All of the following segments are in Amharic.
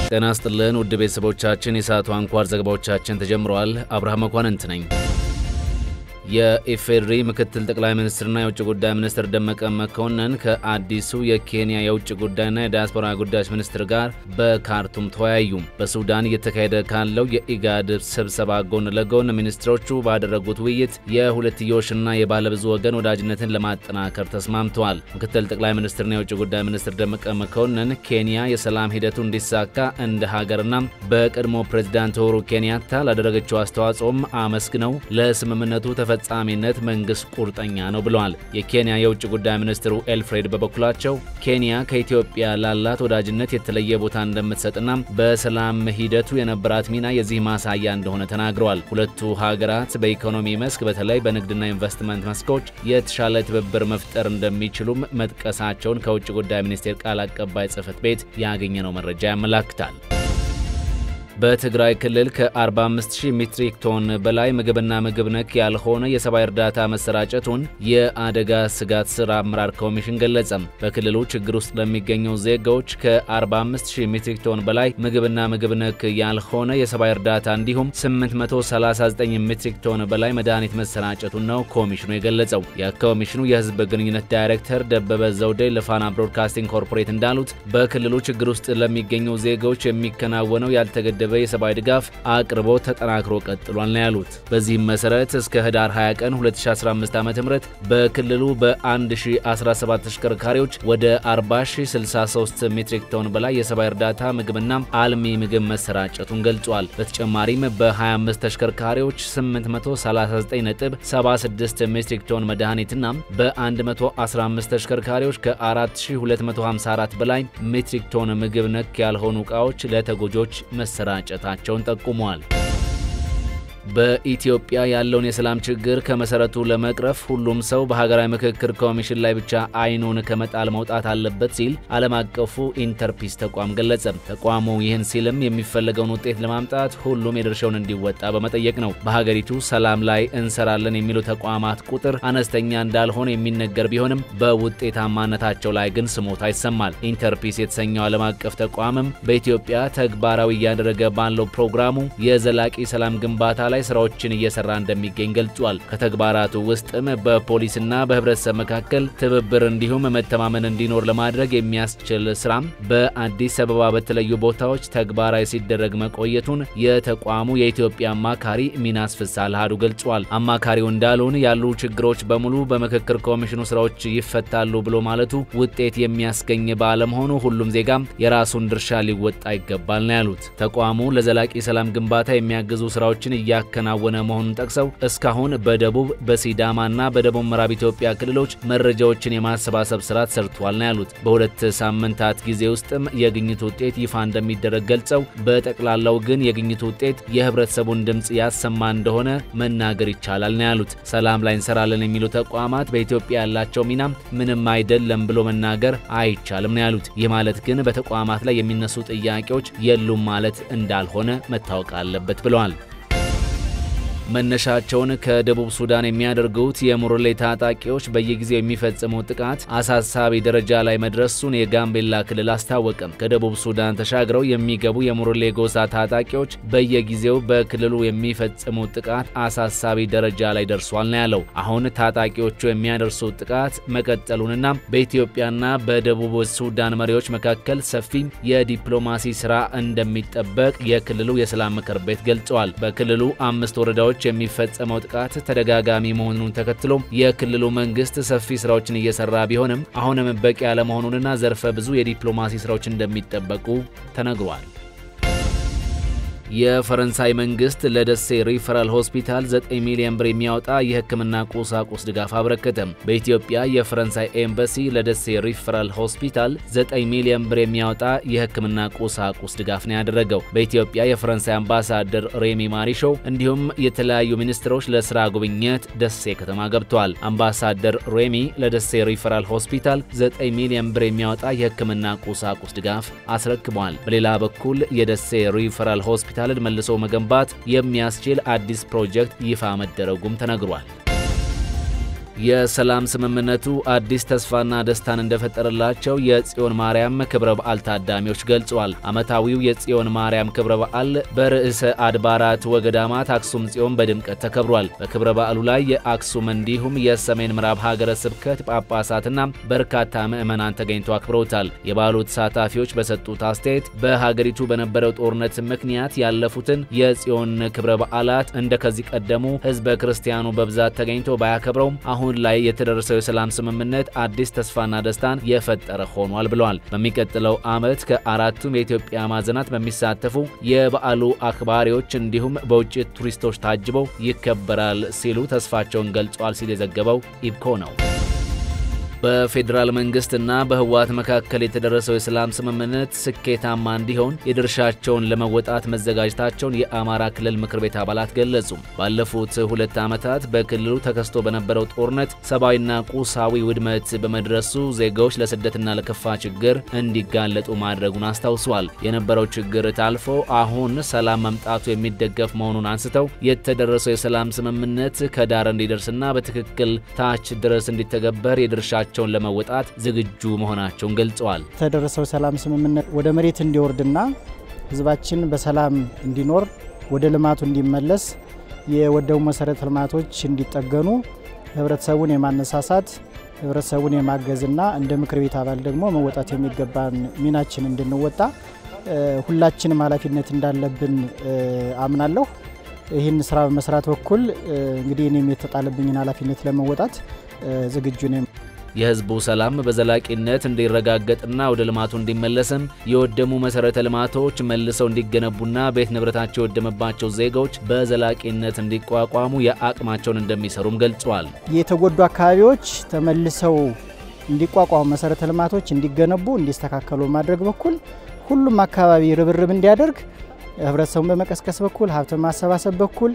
ጤና ስጥልን ውድ ቤተሰቦቻችን፣ የሰዓቱ አንኳር ዘገባዎቻችን ተጀምረዋል። አብርሃም መኳንንት ነኝ። የኢፌዴሪ ምክትል ጠቅላይ ሚኒስትርና የውጭ ጉዳይ ሚኒስትር ደመቀ መኮንን ከአዲሱ የኬንያ የውጭ ጉዳይና የዲያስፖራ ጉዳዮች ሚኒስትር ጋር በካርቱም ተወያዩ። በሱዳን እየተካሄደ ካለው የኢጋድ ስብሰባ ጎን ለጎን ሚኒስትሮቹ ባደረጉት ውይይት የሁለትዮሽና የባለብዙ ወገን ወዳጅነትን ለማጠናከር ተስማምተዋል። ምክትል ጠቅላይ ሚኒስትርና የውጭ ጉዳይ ሚኒስትር ደመቀ መኮንን ኬንያ የሰላም ሂደቱ እንዲሳካ እንደ ሀገርና በቀድሞ ፕሬዚዳንት ኡሁሩ ኬንያታ ላደረገችው አስተዋጽኦም አመስግነው ለስምምነቱ ተፈ ተፈጻሚነት መንግስት ቁርጠኛ ነው ብለዋል። የኬንያ የውጭ ጉዳይ ሚኒስትሩ ኤልፍሬድ በበኩላቸው ኬንያ ከኢትዮጵያ ላላት ወዳጅነት የተለየ ቦታ እንደምትሰጥና በሰላም ሂደቱ የነበራት ሚና የዚህ ማሳያ እንደሆነ ተናግረዋል። ሁለቱ ሀገራት በኢኮኖሚ መስክ በተለይ በንግድና ኢንቨስትመንት መስኮች የተሻለ ትብብር መፍጠር እንደሚችሉም መጥቀሳቸውን ከውጭ ጉዳይ ሚኒስቴር ቃል አቀባይ ጽህፈት ቤት ያገኘነው መረጃ ያመላክታል። በትግራይ ክልል ከ45000 ሜትሪክ ቶን በላይ ምግብና ምግብ ነክ ያልሆነ የሰብአዊ እርዳታ መሰራጨቱን የአደጋ ስጋት ስራ አመራር ኮሚሽን ገለጸ። በክልሉ ችግር ውስጥ ለሚገኙ ዜጋዎች ከ45000 ሜትሪክ ቶን በላይ ምግብና ምግብ ነክ ያልሆነ የሰብአዊ እርዳታ እንዲሁም 839 ሜትሪክ ቶን በላይ መድኃኒት መሰራጨቱን ነው ኮሚሽኑ የገለጸው። የኮሚሽኑ የህዝብ ግንኙነት ዳይሬክተር ደበበ ዘውዴ ለፋና ብሮድካስቲንግ ኮርፖሬት እንዳሉት በክልሉ ችግር ውስጥ ለሚገኙ ዜጋዎች የሚከናወነው ያልተገደበ የሰብአዊ ድጋፍ አቅርቦት ተጠናክሮ ቀጥሏል ነው ያሉት። በዚህም መሰረት እስከ ህዳር 20 ቀን 2015 ዓ.ም በክልሉ በ1017 ተሽከርካሪዎች ወደ 40063 ሜትሪክ ቶን በላይ የሰብአዊ እርዳታ ምግብና አልሚ ምግብ መሰራጨቱን ገልጿል። በተጨማሪም በ25 ተሽከርካሪዎች 839.76 ሜትሪክ ቶን መድኃኒትና በ115 ተሽከርካሪዎች ከ4254 በላይ ሜትሪክ ቶን ምግብ ነክ ያልሆኑ ዕቃዎች ለተጎጆች መሰራጨታቸውን ጠቁመዋል። በኢትዮጵያ ያለውን የሰላም ችግር ከመሰረቱ ለመቅረፍ ሁሉም ሰው በሀገራዊ ምክክር ኮሚሽን ላይ ብቻ አይኑን ከመጣል መውጣት አለበት ሲል ዓለም አቀፉ ኢንተርፒስ ተቋም ገለጸ። ተቋሙ ይህን ሲልም የሚፈለገውን ውጤት ለማምጣት ሁሉም የድርሻውን እንዲወጣ በመጠየቅ ነው። በሀገሪቱ ሰላም ላይ እንሰራለን የሚሉ ተቋማት ቁጥር አነስተኛ እንዳልሆነ የሚነገር ቢሆንም በውጤታማነታቸው ላይ ግን ስሞታ ይሰማል። ኢንተርፒስ የተሰኘው ዓለም አቀፍ ተቋምም በኢትዮጵያ ተግባራዊ እያደረገ ባለው ፕሮግራሙ የዘላቂ ሰላም ግንባታ ላይ ስራዎችን እየሰራ እንደሚገኝ ገልጿል። ከተግባራቱ ውስጥም በፖሊስና በህብረተሰብ መካከል ትብብር እንዲሁም መተማመን እንዲኖር ለማድረግ የሚያስችል ስራም በአዲስ አበባ በተለዩ ቦታዎች ተግባራዊ ሲደረግ መቆየቱን የተቋሙ የኢትዮጵያ አማካሪ ሚናስ ፍሳ ለሃዱ ገልጿል። አማካሪው እንዳሉን ያሉ ችግሮች በሙሉ በምክክር ኮሚሽኑ ስራዎች ይፈታሉ ብሎ ማለቱ ውጤት የሚያስገኝ ባለመሆኑ ሁሉም ዜጋም የራሱን ድርሻ ሊወጣ ይገባል ነው ያሉት። ተቋሙ ለዘላቂ ሰላም ግንባታ የሚያግዙ ስራዎችን እያ ያከናወነ መሆኑን ጠቅሰው እስካሁን በደቡብ በሲዳማና በደቡብ ምዕራብ ኢትዮጵያ ክልሎች መረጃዎችን የማሰባሰብ ስራ ተሰርቷል ነው ያሉት። በሁለት ሳምንታት ጊዜ ውስጥም የግኝት ውጤት ይፋ እንደሚደረግ ገልጸው በጠቅላላው ግን የግኝት ውጤት የህብረተሰቡን ድምፅ ያሰማ እንደሆነ መናገር ይቻላል ነው ያሉት። ሰላም ላይ እንሰራለን የሚሉ ተቋማት በኢትዮጵያ ያላቸው ሚና ምንም አይደለም ብሎ መናገር አይቻልም ነው ያሉት። ይህ ማለት ግን በተቋማት ላይ የሚነሱ ጥያቄዎች የሉም ማለት እንዳልሆነ መታወቅ አለበት ብለዋል። መነሻቸውን ከደቡብ ሱዳን የሚያደርጉት የሙርሌ ታጣቂዎች በየጊዜው የሚፈጽሙት ጥቃት አሳሳቢ ደረጃ ላይ መድረሱን የጋምቤላ ክልል አስታወቀም። ከደቡብ ሱዳን ተሻግረው የሚገቡ የሙርሌ ጎሳ ታጣቂዎች በየጊዜው በክልሉ የሚፈጽሙት ጥቃት አሳሳቢ ደረጃ ላይ ደርሷል ነው ያለው። አሁን ታጣቂዎቹ የሚያደርሱት ጥቃት መቀጠሉንና በኢትዮጵያና በደቡብ ሱዳን መሪዎች መካከል ሰፊ የዲፕሎማሲ ስራ እንደሚጠበቅ የክልሉ የሰላም ምክር ቤት ገልጸዋል። በክልሉ አምስት ወረዳዎች የሚፈጸመው ጥቃት ተደጋጋሚ መሆኑን ተከትሎ የክልሉ መንግስት ሰፊ ስራዎችን እየሰራ ቢሆንም አሁንም በቂ ያለመሆኑንና ዘርፈ ብዙ የዲፕሎማሲ ስራዎች እንደሚጠበቁ ተነግሯል። የፈረንሳይ መንግስት ለደሴ ሪፈራል ሆስፒታል 9 ሚሊዮን ብር የሚያወጣ የሕክምና ቁሳቁስ ድጋፍ አበረከተም። በኢትዮጵያ የፈረንሳይ ኤምባሲ ለደሴ ሪፈራል ሆስፒታል 9 ሚሊዮን ብር የሚያወጣ የሕክምና ቁሳቁስ ድጋፍ ነው ያደረገው። በኢትዮጵያ የፈረንሳይ አምባሳደር ሬሚ ማሪሾ እንዲሁም የተለያዩ ሚኒስትሮች ለስራ ጉብኝት ደሴ ከተማ ገብተዋል። አምባሳደር ሬሚ ለደሴ ሪፈራል ሆስፒታል 9 ሚሊዮን ብር የሚያወጣ የሕክምና ቁሳቁስ ድጋፍ አስረክበዋል። በሌላ በኩል የደሴ ሪፈራል ሆስፒታል ሆስፒታልን መልሶ መገንባት የሚያስችል አዲስ ፕሮጀክት ይፋ መደረጉም ተነግሯል። የሰላም ስምምነቱ አዲስ ተስፋና ደስታን እንደፈጠረላቸው የጽዮን ማርያም ክብረ በዓል ታዳሚዎች ገልጸዋል። ዓመታዊው የጽዮን ማርያም ክብረ በዓል በርዕሰ አድባራት ወገዳማት አክሱም ጽዮን በድምቀት ተከብሯል። በክብረ በዓሉ ላይ የአክሱም እንዲሁም የሰሜን ምዕራብ ሀገረ ስብከት ጳጳሳትና በርካታ ምዕመናን ተገኝተው አክብረውታል። የበዓሉ ተሳታፊዎች በሰጡት አስተያየት በሀገሪቱ በነበረው ጦርነት ምክንያት ያለፉትን የጽዮን ክብረ በዓላት እንደ ከዚህ ቀደሙ ህዝበ ክርስቲያኑ በብዛት ተገኝቶ ባያከብረውም አሁን ላይ የተደረሰው የሰላም ስምምነት አዲስ ተስፋና ደስታን የፈጠረ ሆኗል ብለዋል። በሚቀጥለው ዓመት ከአራቱም የኢትዮጵያ ማዕዘናት በሚሳተፉ የበዓሉ አክባሪዎች እንዲሁም በውጭ ቱሪስቶች ታጅበው ይከበራል ሲሉ ተስፋቸውን ገልጸዋል ሲል የዘገበው ኢብኮ ነው። በፌዴራል መንግስትና በህወሓት መካከል የተደረሰው የሰላም ስምምነት ስኬታማ እንዲሆን የድርሻቸውን ለመወጣት መዘጋጀታቸውን የአማራ ክልል ምክር ቤት አባላት ገለጹ። ባለፉት ሁለት ዓመታት በክልሉ ተከስቶ በነበረው ጦርነት ሰብአዊና ቁሳዊ ውድመት በመድረሱ ዜጋዎች ለስደትና ለከፋ ችግር እንዲጋለጡ ማድረጉን አስታውሰዋል። የነበረው ችግር ታልፎ አሁን ሰላም መምጣቱ የሚደገፍ መሆኑን አንስተው የተደረሰው የሰላም ስምምነት ከዳር እንዲደርስና በትክክል ታች ድረስ እንዲተገበር የድርሻ ቸውን ለመወጣት ዝግጁ መሆናቸውን ገልጸዋል። የተደረሰው ሰላም ስምምነት ወደ መሬት እንዲወርድና ህዝባችን በሰላም እንዲኖር ወደ ልማቱ እንዲመለስ የወደሙ መሰረተ ልማቶች እንዲጠገኑ ህብረተሰቡን የማነሳሳት ህብረተሰቡን የማገዝና እንደ ምክር ቤት አባል ደግሞ መወጣት የሚገባን ሚናችን እንድንወጣ ሁላችንም ኃላፊነት እንዳለብን አምናለሁ። ይህን ስራ በመስራት በኩል እንግዲህ እኔም የተጣለብኝን ኃላፊነት ለመወጣት ዝግጁ ነኝ። የህዝቡ ሰላም በዘላቂነት እንዲረጋገጥና ወደ ልማቱ እንዲመለስም የወደሙ መሰረተ ልማቶች መልሰው እንዲገነቡና ቤት ንብረታቸው የወደመባቸው ዜጋዎች በዘላቂነት እንዲቋቋሙ የአቅማቸውን እንደሚሰሩም ገልጸዋል። የተጎዱ አካባቢዎች ተመልሰው እንዲቋቋሙ መሰረተ ልማቶች እንዲገነቡ፣ እንዲስተካከሉ ማድረግ በኩል ሁሉም አካባቢ ርብርብ እንዲያደርግ ህብረተሰቡን በመቀስቀስ በኩል ሀብት ማሰባሰብ በኩል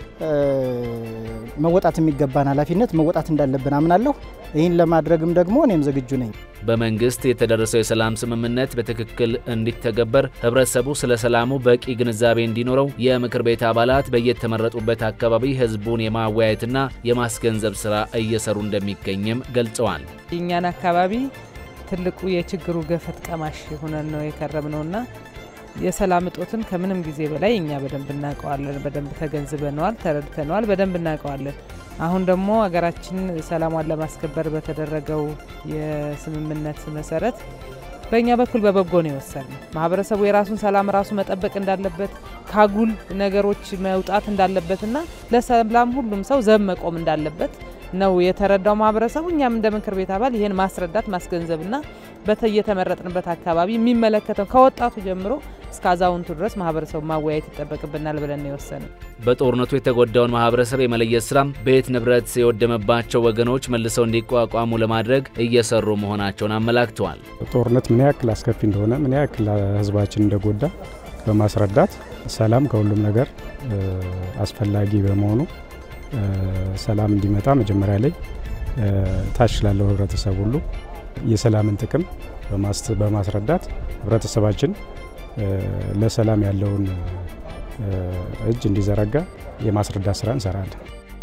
መወጣት የሚገባን ኃላፊነት መወጣት እንዳለብን አምናለሁ። ይህን ለማድረግም ደግሞ እኔም ዝግጁ ነኝ። በመንግስት የተደረሰው የሰላም ስምምነት በትክክል እንዲተገበር ህብረተሰቡ ስለ ሰላሙ በቂ ግንዛቤ እንዲኖረው የምክር ቤት አባላት በየተመረጡበት አካባቢ ህዝቡን የማወያየትና የማስገንዘብ ስራ እየሰሩ እንደሚገኝም ገልጸዋል። የእኛን አካባቢ ትልቁ የችግሩ ገፈት ቀማሽ ሆነን ነው የከረም ነውና የሰላም እጦትን ከምንም ጊዜ በላይ እኛ በደንብ እናውቀዋለን። በደንብ ተገንዝበነዋል፣ ተረድተነዋል፣ በደንብ እናውቀዋለን። አሁን ደግሞ ሀገራችን ሰላሟን ለማስከበር በተደረገው የስምምነት መሰረት በእኛ በኩል በበጎ ነው የወሰድነው። ማህበረሰቡ የራሱን ሰላም ራሱ መጠበቅ እንዳለበት ካጉል ነገሮች መውጣት እንዳለበትና ለሰላም ሁሉም ሰው ዘብ መቆም እንዳለበት ነው የተረዳው ማህበረሰቡ። እኛም እንደ ምክር ቤት አባል ይህን ማስረዳት ማስገንዘብና በየተመረጥንበት አካባቢ የሚመለከተው ከወጣቱ ጀምሮ እስከ አዛውንቱ ድረስ ማህበረሰቡ ማወያየት ይጠበቅብናል ብለን የወሰነ በጦርነቱ የተጎዳውን ማህበረሰብ የመለየት ስራ ቤት ንብረት የወደመባቸው ወገኖች መልሰው እንዲቋቋሙ ለማድረግ እየሰሩ መሆናቸውን አመላክተዋል። ጦርነት ምን ያክል አስከፊ እንደሆነ ምን ያክል ህዝባችን እንደጎዳ በማስረዳት ሰላም ከሁሉም ነገር አስፈላጊ በመሆኑ ሰላም እንዲመጣ መጀመሪያ ላይ ታች ላለው ህብረተሰብ ሁሉ የሰላምን ጥቅም በማስረዳት ህብረተሰባችን ለሰላም ያለውን እጅ እንዲዘረጋ የማስረዳት ስራ እንሰራለን።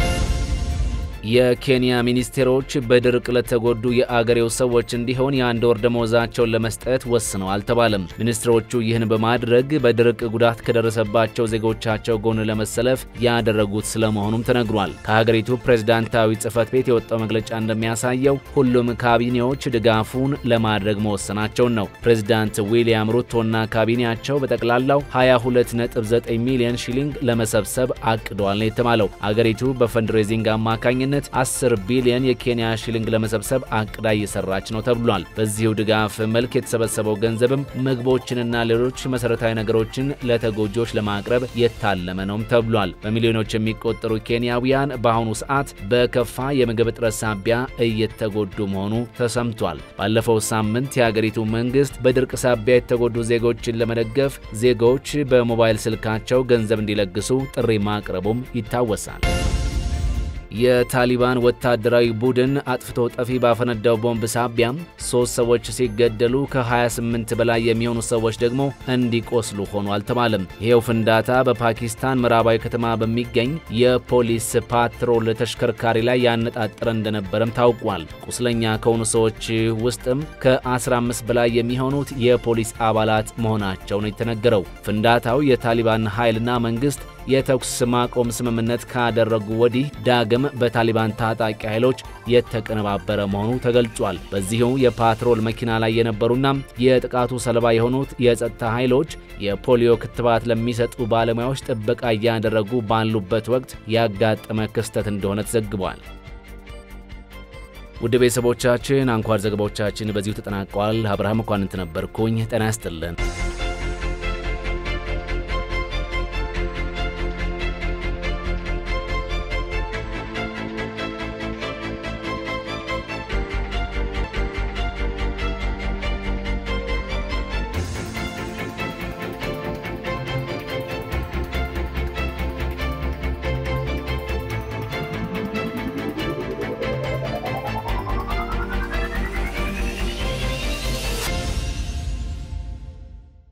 የኬንያ ሚኒስቴሮች በድርቅ ለተጎዱ የአገሬው ሰዎች እንዲሆን የአንድ ወር ደመወዛቸውን ለመስጠት ወስነው አልተባለም። ሚኒስትሮቹ ይህን በማድረግ በድርቅ ጉዳት ከደረሰባቸው ዜጎቻቸው ጎን ለመሰለፍ ያደረጉት ስለመሆኑም ተነግሯል። ከሀገሪቱ ፕሬዝዳንታዊ ጽህፈት ቤት የወጣው መግለጫ እንደሚያሳየው ሁሉም ካቢኔዎች ድጋፉን ለማድረግ መወሰናቸውን ነው። ፕሬዝዳንት ዊልያም ሩቶና ካቢኔያቸው በጠቅላላው 22.9 ሚሊዮን ሺሊንግ ለመሰብሰብ አቅደዋል ነው የተባለው። አገሪቱ በፈንድሬዚንግ አማካኝነት 10 ቢሊዮን የኬንያ ሺሊንግ ለመሰብሰብ አቅዳ እየሰራች ነው ተብሏል። በዚሁ ድጋፍ መልክ የተሰበሰበው ገንዘብም ምግቦችንና ሌሎች መሰረታዊ ነገሮችን ለተጎጂዎች ለማቅረብ የታለመ ነውም ተብሏል። በሚሊዮኖች የሚቆጠሩ ኬንያውያን በአሁኑ ሰዓት በከፋ የምግብ እጥረት ሳቢያ እየተጎዱ መሆኑ ተሰምቷል። ባለፈው ሳምንት የሀገሪቱ መንግስት በድርቅ ሳቢያ የተጎዱ ዜጎችን ለመደገፍ ዜጎች በሞባይል ስልካቸው ገንዘብ እንዲለግሱ ጥሪ ማቅረቡም ይታወሳል። የታሊባን ወታደራዊ ቡድን አጥፍቶ ጠፊ ባፈነዳው ቦምብ ሳቢያም ሶስት ሰዎች ሲገደሉ ከ28 በላይ የሚሆኑ ሰዎች ደግሞ እንዲቆስሉ ሆኖ አልተባለም። ይሄው ፍንዳታ በፓኪስታን ምዕራባዊ ከተማ በሚገኝ የፖሊስ ፓትሮል ተሽከርካሪ ላይ ያነጣጠረ እንደነበረም ታውቋል። ቁስለኛ ከሆኑ ሰዎች ውስጥም ከ15 በላይ የሚሆኑት የፖሊስ አባላት መሆናቸው ነው የተነገረው። ፍንዳታው የታሊባን ኃይልና መንግስት የተኩስ ማቆም ስምምነት ካደረጉ ወዲህ ዳግም በታሊባን ታጣቂ ኃይሎች የተቀነባበረ መሆኑ ተገልጿል። በዚሁ የፓትሮል መኪና ላይ የነበሩና የጥቃቱ ሰለባ የሆኑት የጸጥታ ኃይሎች የፖሊዮ ክትባት ለሚሰጡ ባለሙያዎች ጥበቃ እያደረጉ ባሉበት ወቅት ያጋጠመ ክስተት እንደሆነ ተዘግቧል። ውድ ቤተሰቦቻችን አንኳር ዘገባዎቻችን በዚሁ ተጠናቀዋል። አብርሃም መኳንንት ነበርኩኝ። ጤና ያስጥልን።